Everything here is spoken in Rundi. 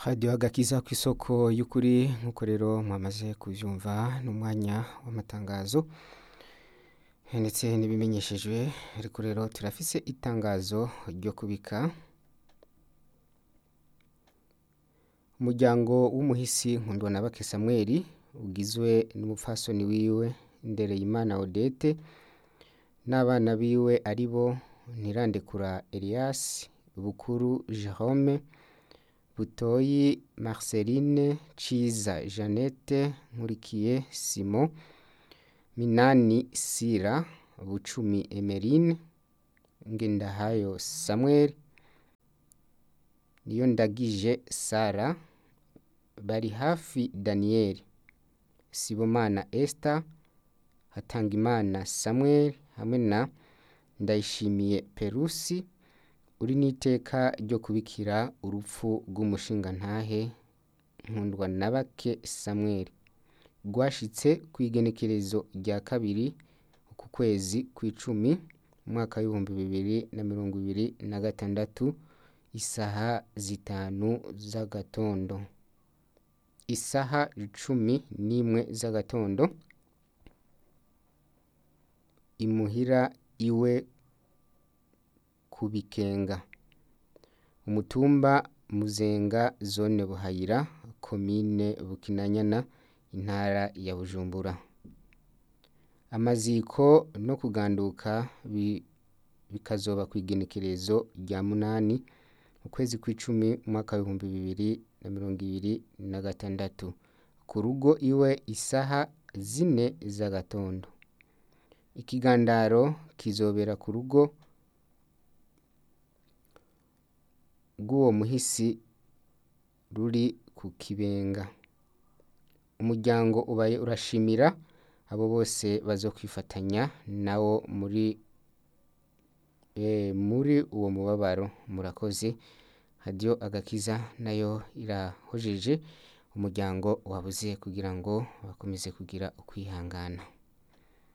radiyo agakiza ku isoko y'ukuri nk'uko rero mwamaze kubyumva n'umwanya w'amatangazo ndetse n'ibimenyeshejwe ariko rero turafise itangazo ryo kubika umuryango w'umuhisi nkundwa na bake samweli ugizwe n'umupfasoni wiwe ndereyimana odete n'abana biwe ari bo ntirandekura elias bukuru jerome butoyi marceline ciza jeannette nkurikiye simon minani sira bucumi emeline ngendahayo samuel niyo ndagije sara bari hafi daniel sibomana esther hatangimana samuel hamwe na ndayishimiye perusi uri n'iteka ryo kubikira urupfu rw'umushingantahe nkundwa na bake samuel rwashitse ku igenekerezo rya kabiri ku kwezi kw'icumi umwaka w'ibihumbi bibiri na mirongo ibiri na gatandatu isaha zitanu z'agatondo isaha cumi n'imwe z'agatondo imuhira iwe ku bikenga umutumba muzenga zone buhayira komine bukinanyana intara ya bujumbura amaziko no kuganduka bikazoba ku igenekerezo rya munani ukwezi kw'icumi umwaka w'ibihumbi bibiri na mirongo ibiri na gatandatu ku rugo iwe isaha zine z'agatondo ikigandaro kizobera ku rugo rw'uwo muhisi ruri ku kibenga umuryango ubaye urashimira abo bose bazokwifatanya nawo muri muri uwo mubabaro murakoze radiyo agakiza nayo irahojeje umuryango wabuze kugira ngo bakomeze kugira ukwihangana